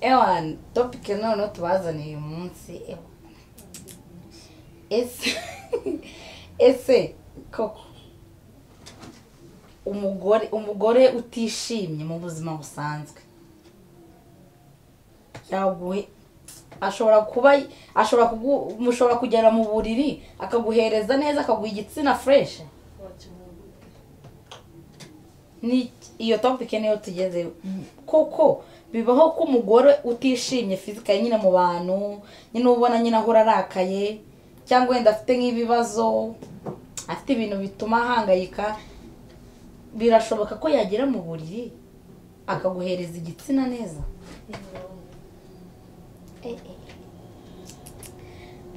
Ela, topike noneho tubazaniye uyu munsi ese ese koko umugore umugore utishimye mu buzima busanzwe yaguhe ashobora kuba ashobora kugu mushobora kugera mu buriri akaguhereza neza akaguha igitsina fureshi ni iyo topike niyo tugeze koko bibaho ko umugore utishimye fizika nyine mu bantu nyine ubona nyine ahora arakaye cyangwa wenda afite nk'ibibazo afite ibintu bituma ahangayika birashoboka ko yagera mu buriri akaguhereza igitsina neza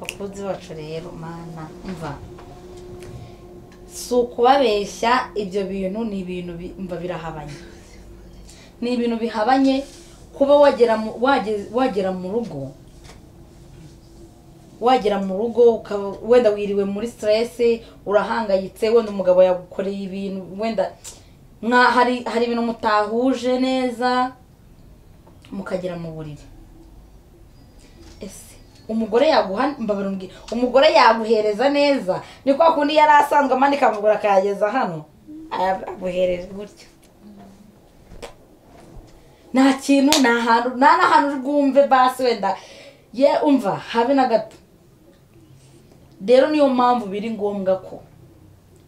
bakunzi bacu rero mana mva si ukubabeshya ibyo bintu ni ibintu mba birahabanye ni ibintu bihabanye kuba wagera wagera mu rugo wagera mu rugo wenda wiriwe muri siteresi urahangayitse wenda umugabo yagukoreye ibintu wenda hari hari ibintu mutahuje neza mukagera mu buriri ese umugore yaguha umugore yaguhereza neza ni kwa kundi yari asanzwe amanika amaguru akayageza hano araguhereza gutyo nta kintu nta hantu nta n'ahantu uri bwumve basi wenda ye umva habe na gato rero niyo mpamvu biri ngombwa ko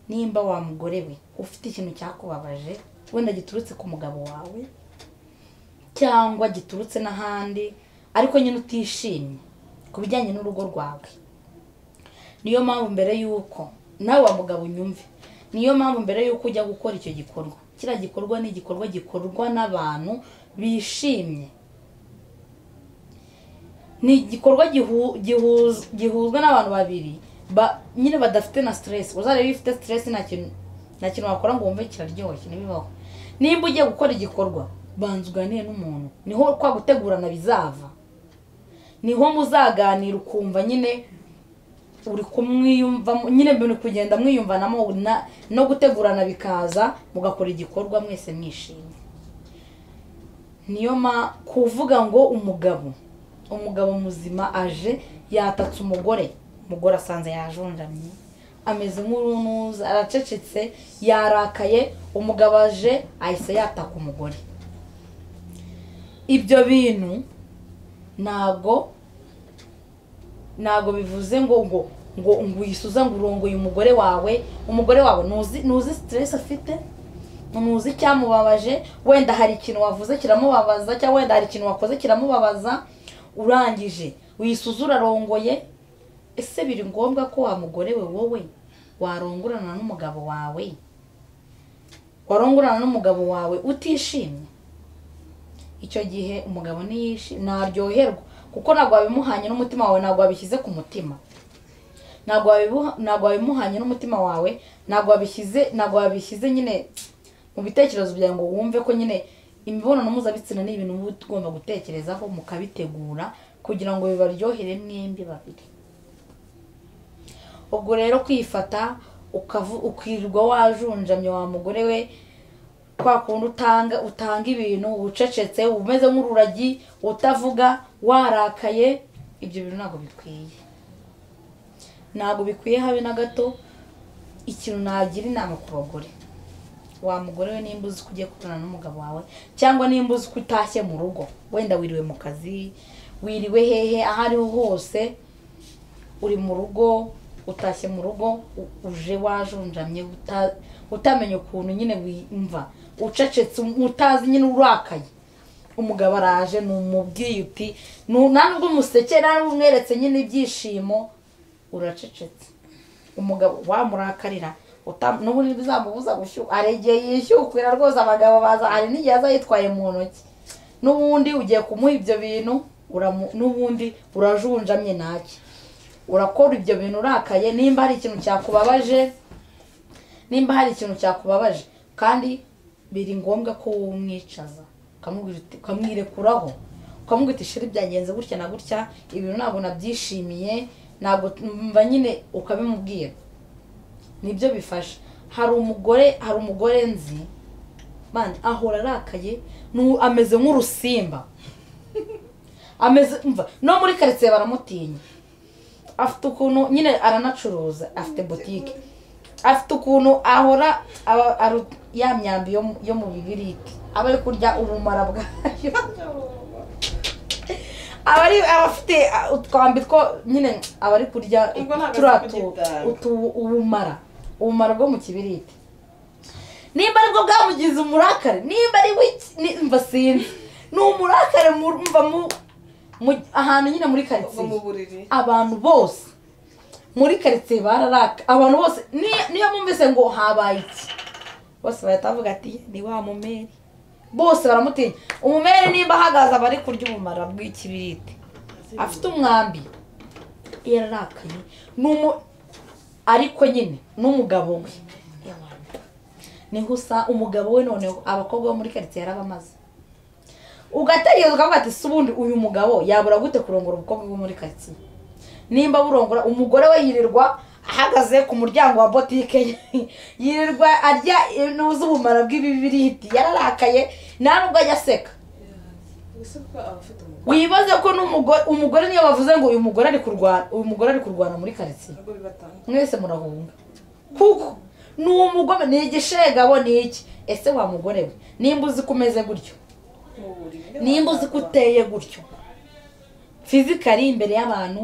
nimba wa mugore we ufite ikintu cyakubabaje wenda giturutse ku mugabo wawe cyangwa giturutse n'ahandi ariko nyine utishimye ku bijyanye n'urugo rwawe niyo mpamvu mbere y'uko nawe wa mugabo unyumve niyo mpamvu mbere y'uko ujya gukora icyo gikorwa kiriya gikorwa ni igikorwa gikorwa n'abantu bishimye ni igikorwa gihuzwa n'abantu babiri nyine badafite na siteresi uzareba iyo ufite siteresi nta kintu wakora ngo wumve kiraryoshye ntibibaho nimba ugiye gukora igikorwa banza uganire n'umuntu niho kwa gutegurana bizava niho muzaganira ukumva nyine uri kumwiyumvamo nyine mbere kugenda mwiyumvanamo no gutegurana bikaza mugakora igikorwa mwese mwishimye niyo ma kuvuga ngo umugabo umugabo muzima aje yatatse umugore umugore asanze yajonjamye ameze nk'urunuza aracecetse yarakaye umugabo aje ahise yataka umugore ibyo bintu ntabwo ntabwo bivuze ngo ngo ngo ngo uyisuza ngo urongoye umugore wawe umugore wawe ntuzi siteresi afite ntuzi icyamubabaje wenda hari ikintu wavuze kiramubabaza cyangwa wenda hari ikintu wakoze kiramubabaza urangije uyisuza urarongoye ese biri ngombwa ko wa mugore we wowe warongorana n'umugabo wawe warongorana n'umugabo wawe utishimye icyo gihe umugabo ntiyishimye ntaryoherwa kuko ntabwo wabimuhanye n'umutima wawe ntabwo wabishyize ku mutima ntabwo wabimuhanye n'umutima wawe ntabwo wabishyize ntabwo wabishyize nyine mu bitekerezo byawe ngo wumve ko nyine imibonano mpuzabitsina ni ibintu uba ugomba gutekerezaho mukabitegura kugira ngo bibaryohere mwembi babiri ubwo rero kwifata ukirirwa wajunjamye wa mugore we kwa kundi utanga utanga ibintu ucecetse umeze nk'ururagi utavuga warakaye ibyo bintu ntabwo bikwiye ntabwo bikwiye habe na gato ikintu nagira inama ku bagore wa mugore we nimba uzi ko ugiye kubonana n'umugabo wawe cyangwa nimba uzi ko utashye mu rugo wenda wiriwe mu kazi wiriwe hehe aho ariho hose uri mu rugo utashye mu rugo uje wajunjamye utamenya ukuntu nyine wimva ucecetse utazi nyine urakaye umugabo araje numubwiye uti nta nubwo umusekera umweretse nyine ibyishimo uracecetse umugabo wamurakarira n'ubundi bizamubuza gushyuha aregeye yishyukwira rwose abagabo baza hari n'igihe aza yitwaye mu ntoki n'ubundi ugiye kumuha ibyo bintu n'ubundi urajunjamye ntacyo urakora ibyo bintu urakaye nimba hari ikintu cyakubabaje nimba hari ikintu cyakubabaje kandi biri ngombwa ko umwicaza ukamwirekuraho ukamubwira uti shira byagenze gutya na gutya ibintu ntabwo nabyishimiye ntabwo mba nyine ukabimubwira nibyo bifasha hari umugore hari umugore nzi ahora arakaye ameze nk'urusimba ameze mva no muri karitsiye baramutinya afite ukuntu nyine aranacuruza afite butike afite ukuntu ahora aba- aru- ya myambi yo mu- yo mu bibiriti aba ari kurya ubumara bwayo aba ari aba afite ah, utwambi two nyine aba ari kurya Ubwo ntabwo turiya azi tu- kugitanga. utu ubumara ubumara bwo mu kibiriti nimba aribwo bwamugize umurakare nimba ari wiki- ni- mva sinzi ni umurakare mu- mva mu mu- ahantu nyine muri ubwo karitsiye mu buriri abantu bose muri karitsiye bararaka abantu bose ni- niyo bumvise ngo habaye iki bose bahita bavuga ati ni wa mumeri bose baramutinya umumeri nimba ahagaze aba ari kurya ubumara bw'ikibiriti afite umwambi yararakaye ni umu ariko nyine n'umugabo we niho usa umugabo we noneho abakobwa bo muri karitsiye yarabamaze ugatekereza ukavuga ati si ubundi uyu mugabo yabura gute kurongora umukobwa wo muri karitsiye nimba burongora umugore we yirirwa ahagaze ku muryango wa botike ye. yirirwa arya intu z'ubumara bw'ibibiriti yararakaye nta nubwo ajya aseka ese kuko aba afite umugore wibaze ko n'umugore umugore niyo bavuze ngo uyu mugore ari kurwana uyu mugore ari kurwana muri karitsiye ntabwo bibatanga mwese murahunga kuko ni umugome ni igishegabo ni iki ese wa mugore we nimba uzi ko umeze gutyo mu buriri nimba uzi ko uteye gutyo fizikari imbere y'abantu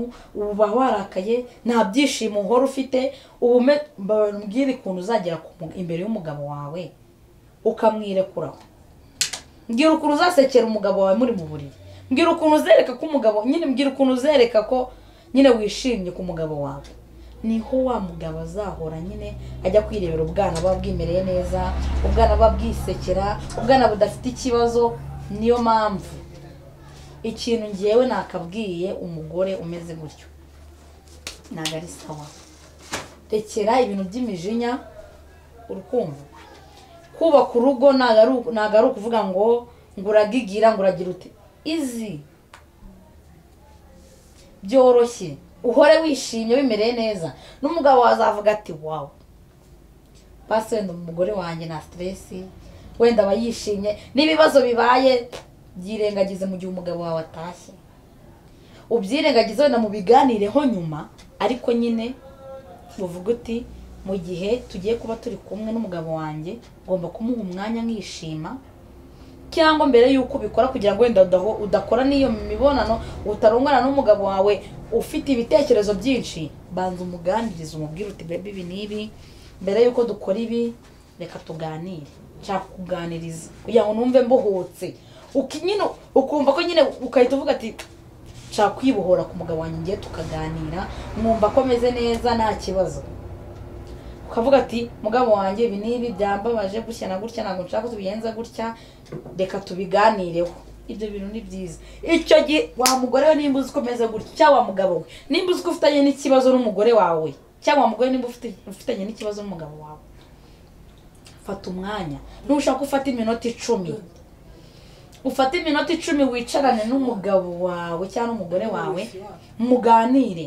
uba warakaye nta byishimo uhora ufite ubume mbabwire ukuntu uzagera ku mu- imbere y'umugabo wawe ukamwirekuraho mbwira ukuntu uzasekera umugabo wawe muri mu buriri mbwira ukuntu uzereka ko umugabo nyine mbwira ukuntu uzereka ko nyine wishimye ku mugabo wawe niho wa mugabo azahora nyine ajya kwirebera ubwana buba bwimereye neza ubwana buba bwisekera ubwana budafite ikibazo niyo mpamvu ikintu ngewe nakabwiye umugore umeze gutyo ntabwo ari sawa rekera ibintu by'imijinya urukumva kubaka urugo ntabwo ari uku- ntabwo ari ukuvuga ngo ngo uragigira ngo uragira uti izi byoroshye uhore wishimye wimereye neza n'umugabo wazavuga ati wawu basi wenda umugore wanjye nta siteresi wenda aba yishimye n'ibibazo bibaye byirengagize mu gihe umugabo wawe atashye ubyirengagize wenda mubiganireho nyuma ariko nyine uvuga uti mu gihe tugiye kuba turi kumwe n'umugabo wanjye ngomba kumuha umwanya nkishima cyangwa mbere y'uko ubikora kugira ngo wenda udaho- udakora n'iyo mibonano utarongana n'umugabo wawe ufite ibitekerezo byinshi banza umuganirize umubwire uti bebi ibi n'ibi mbere y'uko dukora ibi reka tuganire nshaka kukuganiriza kugira ngo numve mbohotse Uki- nyine ukumva ko nyine ugahita uvuga ati nshaka kwibohora ku mugabo wanjye ngiye tukaganira mwumva ko ameze neza nta kibazo ukavuga ati mugabo wanjye ibi n'ibi byambabaje gutya na gutya ntabwo nshaka ko tubigenza gutya reka tubiganireho ibyo bintu ni byiza icyo gihe wa mugore we nimba uzi ko umeze gutya cyangwa wa mugabo we nimba uzi ko ufitanye n'ikibazo n'umugore wawe cyangwa wa mugore nimba ufite- ufitanye n'ikibazo n'umugabo wawe fata umwanya ntushaka ufata iminota icumi ufate iminota icumi wicarane n'umugabo wawe cyangwa n'umugore wawe muganire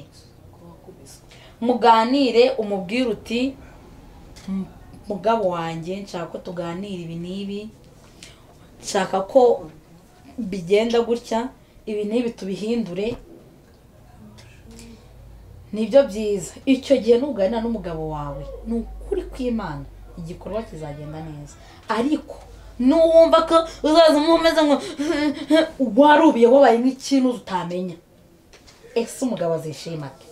kuba kubiswe muganire umubwire uti "M- mugabo wanjye nshaka ko tuganira ibi n'ibi nshaka ko bigenda gutya ibi n'ibi tubihindure nibyo byiza icyo gihe nuganira n'umugabo wawe ni ukuri kw'imana igikorwa kizagenda neza ariko nuwumva ko uzaza umeze ngo warubiye wabaye nk'ikintu utamenya ese umugabo azishima ate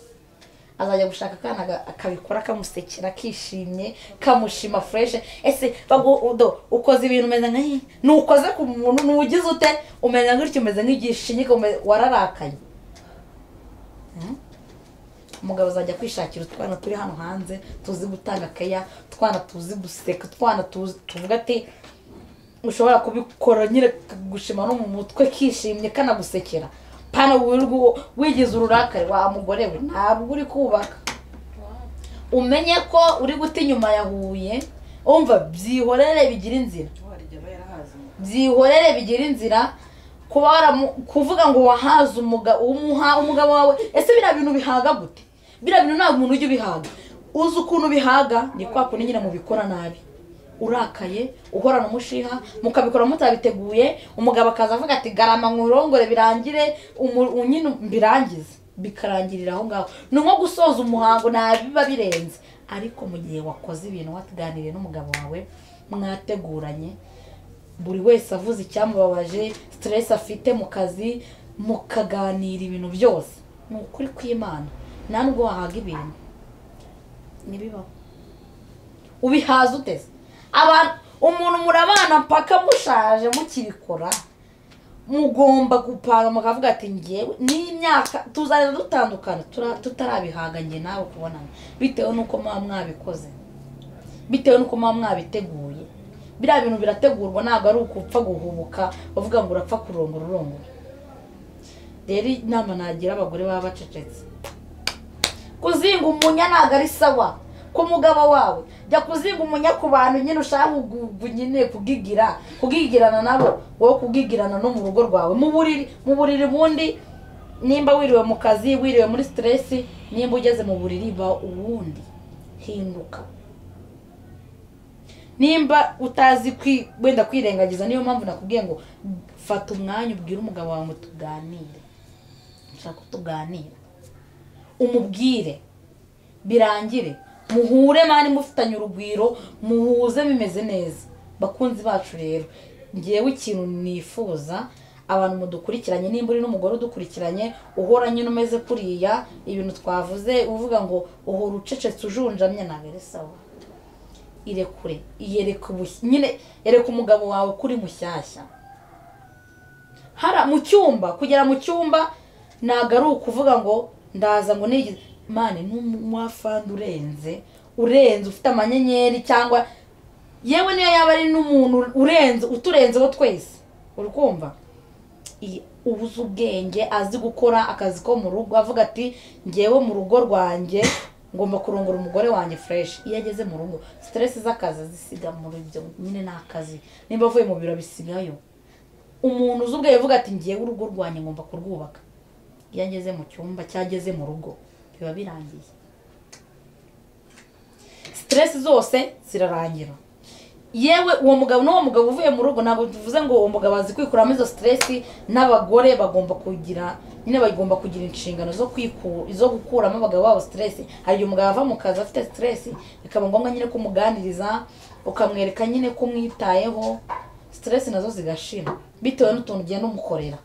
azajya gushaka akana aga- akabikora kamusekera kishimye kamushima fureshe ese bagu- udo ukoze ibintu umeze nka he? nukoze ku muntu nugize ute umeze gutya umeze nk'igishinyika ume- wararakaye Hmm? umugabo azajya kwishakira utwana turi hano hanze tuzi gutanga keya utwana tuzi guseka utwana tuzi tuvuga ati ushobora kubikora nyine kagushima no mu mutwe kishimye kanagusekera pana wirirwa wigize ururakari wa mugore we ntabwo uri kubaka umenye ko uri guta inyuma yahuye umva byihorere bigira inzira warya aba yarahaze umugore byihorere bigira inzira kuba waramu- kuvuga ngo wahaze umugabo umuha umugabo wawe ese biriya bintu bihaga gute biriya bintu ntabwo umuntu ujya ubihaga uzi ukuntu bihaga ni kwa kundi nyine mubikora nabi urakaye uhorana umushiha mukabikora mutabiteguye umugabo akaza avuga ati garama nkurongore birangire umu- u- nyine mbirangize bikarangirira aho ngaho ni nko gusoza umuhango biba birenze ariko mu gihe wakoze ibintu watuganiriye n'umugabo wawe mwateguranye buri wese avuze icyamubabaje siteresi afite mu kazi mukaganira ibintu byose ni ukuri kw'imana nta nubwo wahaga ibintu ntibibaho ubihaza uteze abantu umuntu murabana mpaka mushaje mukibikora mugomba gupanga mukavuga ati ngewe n'imyaka tuzajya dutandukana tura- tutarabihanganye nawe kubonana bitewe n'uko muba mwabikoze bitewe n'uko muba mwabiteguye biriya bintu birategurwa ntabwo ari ukupfa guhubuka bavuga ngo urapfa kurongora urongora rero inama nagira abagore baba bacecetse kuzinga umunya ntabwo ari sawa ku mugabo wawe jya kuzinga umunya ku bantu nyine ushaka kugu- kugu- nyine kugigira kugigirana nabo wowe kugigirana no mu rugo rwawe mu buriri mu buriri bundi nimba wiriwe mu kazi wiriwe muri siteresi nimba ugeze mu buriri ba uwundi hinduka nimba utazi kwi- wenda kwirengagiza niyo mpamvu nakubwiye ngo fata umwanya ubwire umugabo wawe ngo tuganire nshaka ko tuganira umubwire birangire muhure mani mufitanye urugwiro muhuze bimeze neza bakunzi bacu rero ngewe ikintu nifuza abantu mudukurikiranye nimba uri n'umugore udukurikiranye uhora nyine umeze kuriya ibintu twavuze uvuga ngo uhora ucecetse ujunjamye ntabwo ari sawa irekure yereka ubush- nyine yereka umugabo wawe ko uri mushyashya hara mu cyumba kugera mu cyumba ntabwo ari ukuvuga ngo ndaza ngo nigize mani n'umwafandi urenze urenze ufite amanyenyeri cyangwa yewe niyo yaba ari n'umuntu urenze uturenzeho twese uri kumva i- ubuze ubwenge azi gukora akazi ko mu rugo avuga ati ngewe mu rugo rwanjye ngomba kurongora umugore wanjye fureshi iyo ageze mu rugo siteresi z'akazi azisiga muri ibyo nyine ni akazi nimba avuye mu biro bisigayo umuntu uzi ubwenge avuga ati ngewe urugo rwanjye ngomba kurwubaka iyo ageze mu cyumba cyangwa ageze mu rugo biba birangiye siteresi zose zirarangira yewe uwo mugabo n'uwo mugabo uvuye mu rugo ntabwo tuvuze ngo uwo mugabo azi kwikuramo izo siteresi n'abagore bagomba kugira nyine bagomba kugira inshingano zo kwiku zo gukuramo abagabo babo siteresi hari igihe umugabo ava mu kazi afite siteresi bikaba ngombwa nyine kumuganiriza ukamwereka nyine ko umwitayeho siteresi nazo zigashira bitewe n'utuntu ugenda umukorera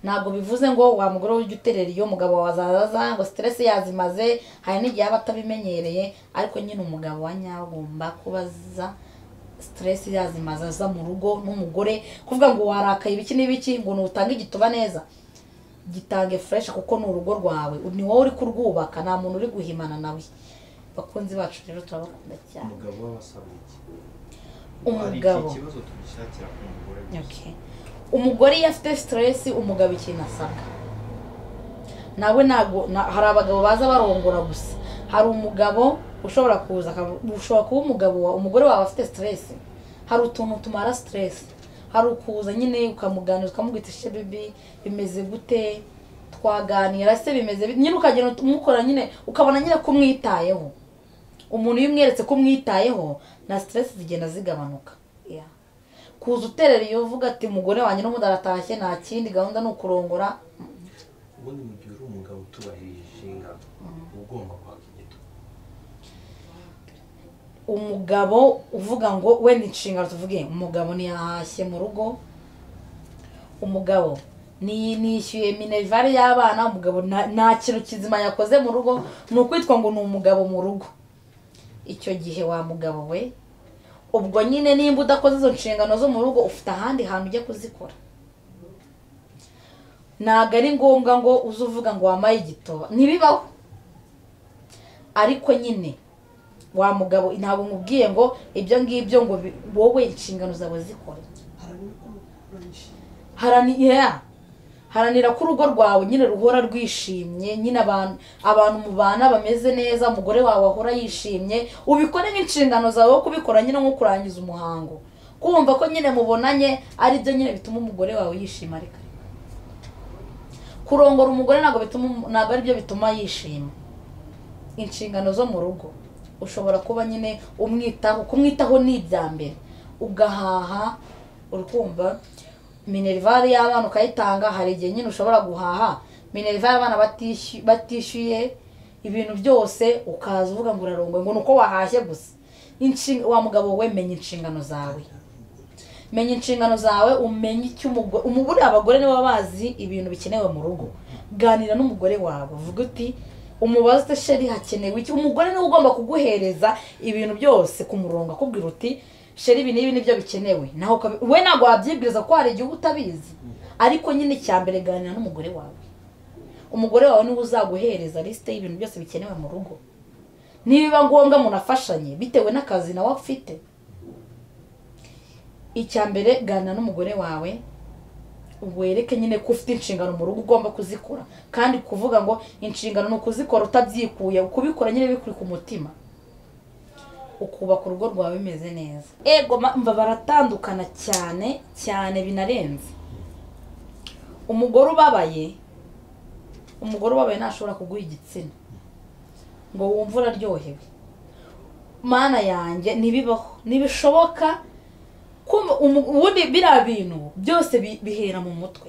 ntabwo bivuze ngo wa mugore ujya uterera iyo mugabo wazaza ngo siteresi yazimaze hari n'igihe aba atabimenyereye ariko nyine umugabo wa nyawo agomba kubaza siteresi yazimaze aza mu rugo n'umugore kuvuga ngo warakaye ibiki n'ibiki ngo ntutange igituba neza gitange fureshi kuko ni urugo rwawe ni wowe uri kurwubaka nta muntu uri guhimana nawe bakunzi bacu rero turabakunda cyane umugabo w'abasaba iki umugabo hari iki kibazo tugishakira ku mugore gusa Okay. umugore iyo afite siteresi umugabo ikintu asabwa nawe ntabwo na- hari abagabo baza barongora gusa hari umugabo ushobora kuza aka- ushobora kuba umugabo wa- umugore wawe afite siteresi hari utuntu tumara siteresi hari ukuza nyine ukamuganira ukamubwira ishe bibi bimeze gute twaganira se bimeze bite?" nyine ukagenda umukora nyine ukabona nyine ko umwitayeho umuntu iyo umweretse ko umwitayeho na siteresi zigenda zigabanuka Yeah. kuza uterera iyo uvuga ati mugore wanjye n'umudaratashye nta kindi gahunda ni ukurongora ubundi mu gihe uri umugabo utubahirije inshingano uba ugomba kwaka igituba umugabo uvuga ngo wenda inshingano tuvuge umugabo ntiyahashye mu rugo umugabo ni- nishyuye minerivare y'abana umugabo nta- nta kintu kizima yakoze mu rugo ni ukwitwa ngo ni umugabo mu rugo icyo gihe wa mugabo we ubwo nyine nimba udakoze izo nshingano zo mu rugo ufite ahandi hantu ujya kuzikora ntabwo ari ngombwa ngo uze uvuga ngo wamaye igitoba ntibibaho ariko nyine wa mugabo ntabwo nkubwiye ngo ibyo ngibyo ngo bi- wowe inshingano zawe zikore haranira haranira ko urugo rwawe nyine ruhora rwishimye nyine abantu abantu mubana bameze neza umugore wawe ahora yishimye ubikore nk'inshingano zawe wo kubikora nyine nko kurangiza umuhango kumva ko nyine mubonanye ari byo nyine bituma umugore wawe yishima ariko kurongora umugore ntabwo bituma umu- ntabwo ari byo bituma yishima inshingano zo mu rugo ushobora kuba nyine umwitaho kumwitaho ni ibya mbere ugahaha urukumva minerivare y'abana ukayitanga hari igihe nyine ushobora guhaha minerivare y'abana batishy- batishyuye ibintu byose ukaza uvuga ngo urarongoye ngo ni uko wahashye gusa Inshinga- wa mugabo we menya inshingano zawe menya inshingano zawe umenye icyo umugore umugore abagore nibo baba bazi ibintu bikenewe mu rugo ganira n'umugore wawe uvuga uti umubaze uti sheri hakenewe iki umugore niwe ugomba kuguhereza ibintu byose ku murongo akubwira uti sheri ibi n'ibi nibyo bikenewe naho ukabi- we ntabwo wabyibwiriza ko hari igihe uba utabizi ariko nyine icya mbere ganira n'umugore wawe umugore wawe niwe uzaguhereza lisite y'ibintu byose bikenewe mu rugo nibiba ngombwa munafashanye bitewe n'akazi nawe afite icya mbere gana n'umugore wawe wereke nyine ko ufite inshingano mu rugo ugomba kuzikora kandi kuvuga ngo inshingano ni ukuzikora utabyikuye kubikora nyine bikuri ku mutima ukubaka urugo rwawe bimeze neza ego ma- mva baratandukana cyane cyane binarenze umugore ubabaye umugore ubabaye ntashobora kuguha igitsina ngo wumve uraryohewe mana yanjye ntibibaho ntibishoboka kumva umu- ubundi biriya bintu byose bi- bihera mu mutwe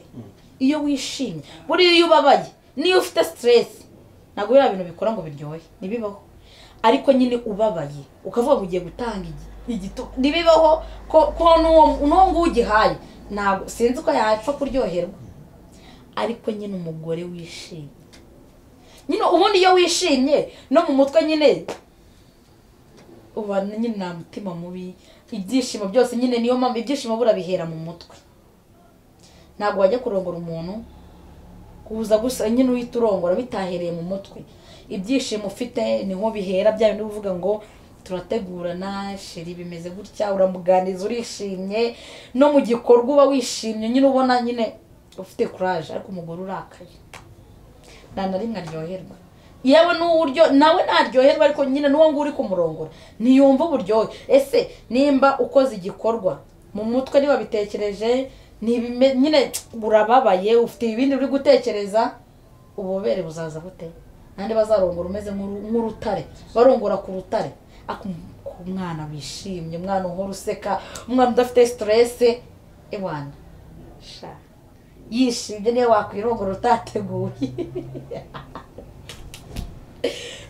iyo wishimye buriya iyo ubabaye niyo ufite siteresi ntabwo biriya bintu bikora ngo biryohe ntibibaho ariko nyine ubabaye ukavuga ngo ugiye gutanga igi- igito ntibibaho ko ko n'uwo n'uwo nguwo ugihaye ntabwo sinzi ko yapfa kuryoherwa ariko nyine umugore wishimye nyine ubundi iyo wishimye no mu mutwe nyine uba nyine nta mutima mubi ibyishimo byose nyine niyo mpamvu ibyishimo bura bihera mu mutwe ntabwo wajya kurongora umuntu kuza gusa nyine uhita urongora bitahereye mu mutwe ibyishimo ufite niho bihera bya bindi uvuga ngo turategurana sheri bimeze gutya uramuganiriza urishimye no mu gikorwa uba wishimye nyine ubona nyine ufite kuraje ariko umugore urakaye nta na rimwe aryoherwa yewe n'uburyo nawe ntaryoherwa ariko nyine n'uwo nguwo uri kumurongora ntiyumva uburyohe ese nimba ukoze igikorwa mu mutwe niba bitekereje ntibime nyine urababaye ufite ibindi uri gutekereza ububere buzaza bute nandi bazarongora umeze nk'uru- nk'urutare barongora ku rutare ariko um- ku mwana wishimye umwana uhora useka umwana udafite siterese ewana sha yishimye niyo wakwirongora utateguye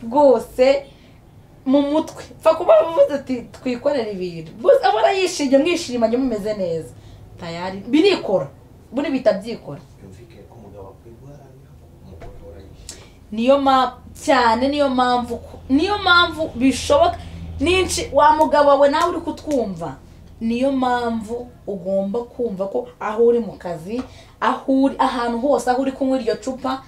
rwose mu mutwe pfa kuba uvuze uti twikorere ibintu rwose abona yishimye mwishimanye mumeze neza tayari birikora buri bita byikora byumvikane ko umugabo akwiye guharanira ko umugore ahora yishimye niyo ma cyane niyo mpamvu ko- niyo mpamvu bishoboka n'inshi wa mugabo wawe nawe uri kutwumva niyo mpamvu ugomba kumva ko aho uri mu kazi aho uri ahantu hose aho uri kunywa iryo cupa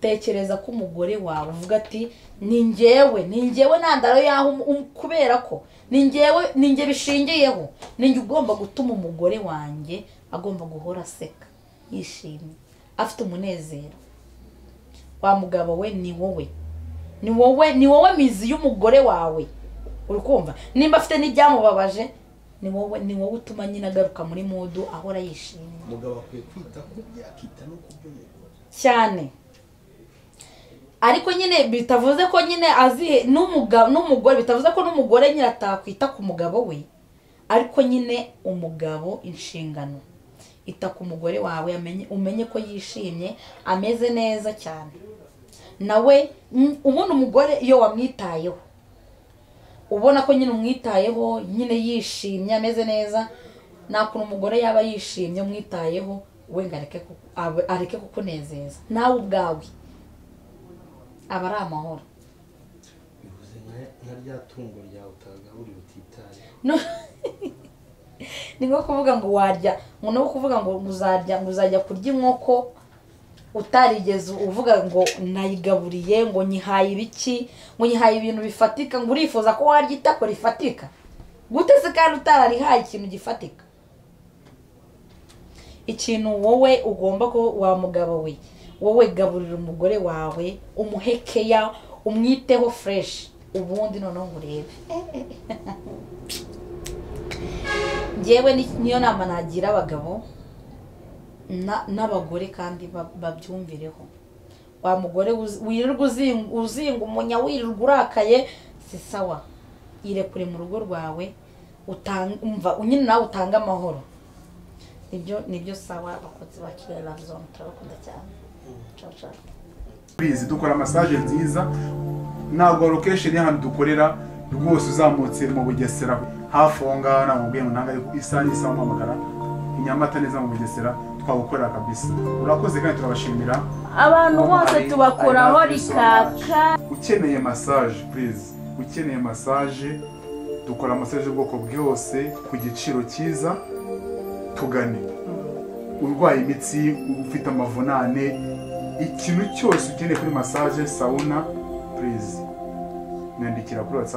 tekereza ko umugore wawe uvuga ati ni ngewe ni ngewe ntandaro yaho um- um- kubera ko ni ngewe ni nge bishingiyeho ni nge ugomba gutuma umugore wanjye agomba guhora aseka yishimye afite umunezero wa mugabo we ni wowe ni wowe ni wowe mizi y'umugore wawe uri kumva nimba afite n'ibyamubabaje ni wowe ni wowe utuma nyine agaruka muri mudu ahora yishimye umugabo akwiye kwita ku byo akita no ku by'umugore cyane ariko nyine bitavuze ko nyine azihe n'umugabo n'umugore bitavuze ko n'umugore nyine atakwita ku mugabo we ariko nyine umugabo inshingano ita ku mugore wawe amenye umenye ko yishimye ameze neza cyane nawe mm, ubundi umugore iyo wamwitayeho ubona ko nyine umwitayeho nyine yishimye ameze neza nta kuntu umugore yaba yishimye umwitayeho we ngo areke ku- abe- areke kukunezeza nawe ubwawe aba ari amahoro bivuze nka- nka rya tungo ryawe utagaburiye utitaye No- ni nko kuvuga ngo warya ngo no kuvuga ngo uzarya ngo uzajya kurya inkoko utarigeze uvuga ngo nayigaburiye ngo nyihaye ibiki ngo nyihaye ibintu bifatika ngo urifuza ko warya itako rifatika gute se kandi utararihaye ikintu gifatika ikintu wowe ugomba ko wa mugabo we wowe gaburira umugore wawe umuhekeya umwiteho fureshi ubundi noneho ngo urebe njyewe ni- niyo nama nagira abagabo na- n'abagore kandi ba- babyumvireho wa mugore wirirwa uzinga umunya wirirwa urakaye si sawa irekure mu rugo rwawe utange umva nyine nawe utange amahoro nibyo nibyo sawa abakozi ba kigali ravuzone turabakunda cyane ciao ciao bizi dukora masaje nziza ntabwo location y'ahantu dukorera rwose uzamutse mu bugesera hafi aho ngaho ntabwo mubwiye ngo ntabwo ariko isaha n'isaha umuhamagara i nyamata neza mu bugesera twagukorera kabisa urakoze kandi turabashimira abantu bose Ari- tubakuraho ari hafi rikaka ukeneye massage please ukeneye massage dukora massage y'ubwoko bwose ku giciro cyiza tugane urwaye imitsi ufite amavunane ikintu cyose ukeneye kuri massage sauna please nyandikira kuri whatsapp